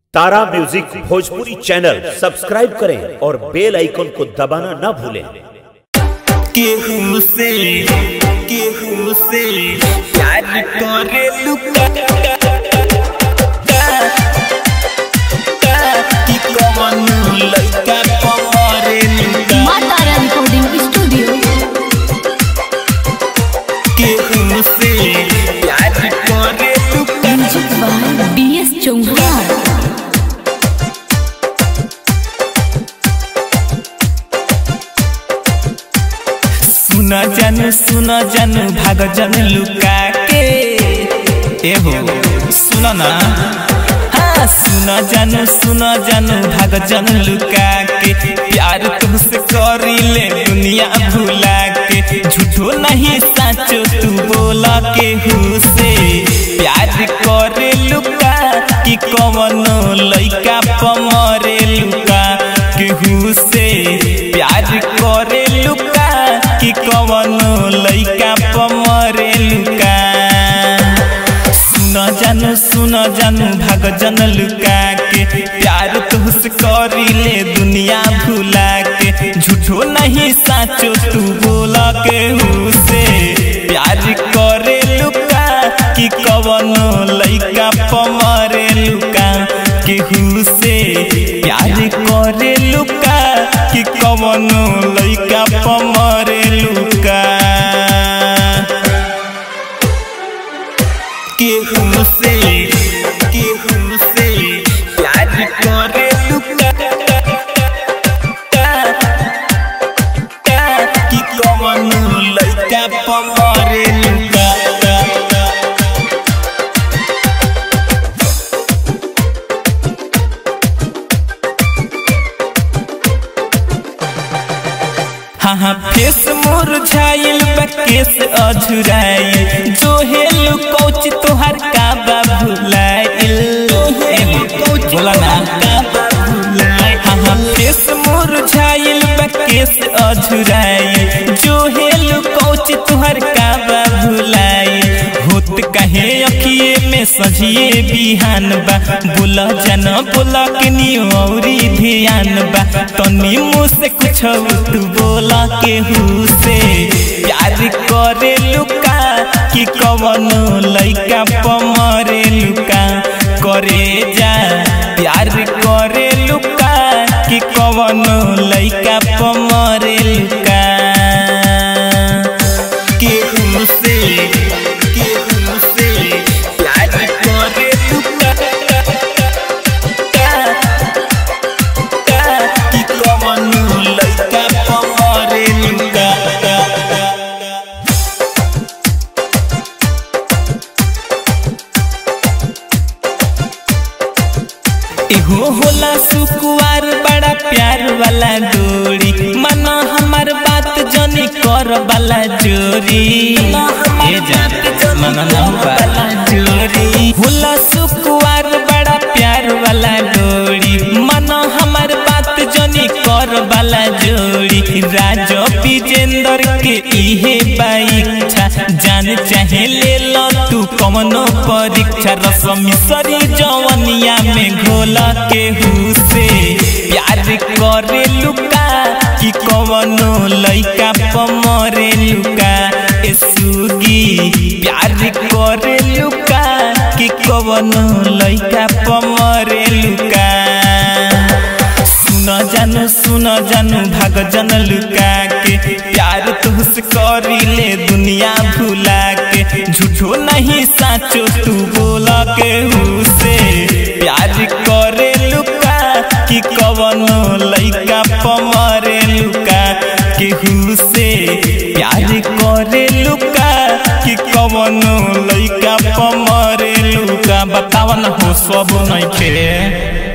तारा music Bhojpuri channel subscribe करें और बेल icon को दबाना ना भूलें केहू से केहू से प्यार करे लुका कि कवन लइका पमरे लुका मातारा रिकॉर्डिंग स्टूडियो केहू से प्यार करे लुका music by B S Chauhan सुना जानू सुना जानू भाग जन लुका के ए हो सुना ना हाँ सुना जानू सुना जानू भाग जन लुका के प्यार तुमसे करी ले दुनिया भुला के झूठो नहीं साचो तू बोला के हु से प्यार करे लुका कि कवनो लइका पमरे लुका केहू से प्यार करे लुका कि कवनो लइका पमरे लुका सुन जानू सुन जानू भाग जन लुका के प्यार तुझसे करी ले दुनिया भुला के झूठो नहीं साचो तू बोला के से प्यार करे लुका कि कवनो लइका पमरे लुका केहू से प्यार करे लुका कि कवनो लइका पमरे लुका केहू से केहू से प्यार करे लुका कि कवनो लइका पमरे लुका हाँ हाँ फेस मोर झाइल बकेस अझुराइल जो हेलु कोच तोहर का बा भुलाइल बोला ना हाँ हाँ फेस मोर झाइल बकेस अझुराइल जो हेलु कोच तोहर का बा भुलाइल होत कहे अखिए में सजिए बिहान बा बोला जन बोला के नियो औरी ध्यान बा तनी मुँह से कुछ तू बोला के हु से प्यार करे लुका कि कवनो लइका पमरे लुका करे जा प्यार करे लुका कि कवनो लइका पमरे लुका केहू से केहू से प्यार करे लुका कि कवनो लइका पमरे लुका एहो होला सुकुवार बड़ा प्यार वाला डोरी मना हमार बात जनी कर वाला जोरी ए जान मना ना वाला जोरी होला सुकुवार बड़ा प्यार वाला डोरी मना हमार बात जनी कर वाला जोड़ी राजो विजेंद्र के इहे बाइच्छा जान चाहे ले लो तू कमनो परीक्षा रसमी सरी जवनिया में घोला के हुसे प्यार करे लुका कि कवनो लइका पमरे लुका ए सुगी प्यार करे लुका कि कवनो लइका पमरे लुका सुन जानू सुन जानू भाग जन लुका के प्यार तुझसे करी ले दुनिया भुला के झूठो नहीं साचो तू बोला के से प्यार करे लुका कि कवनो लइका पमरे लुका केहू से प्यार करे लुका कि कवनो लइका पमरे लुका बतावन हो सब नहीं खे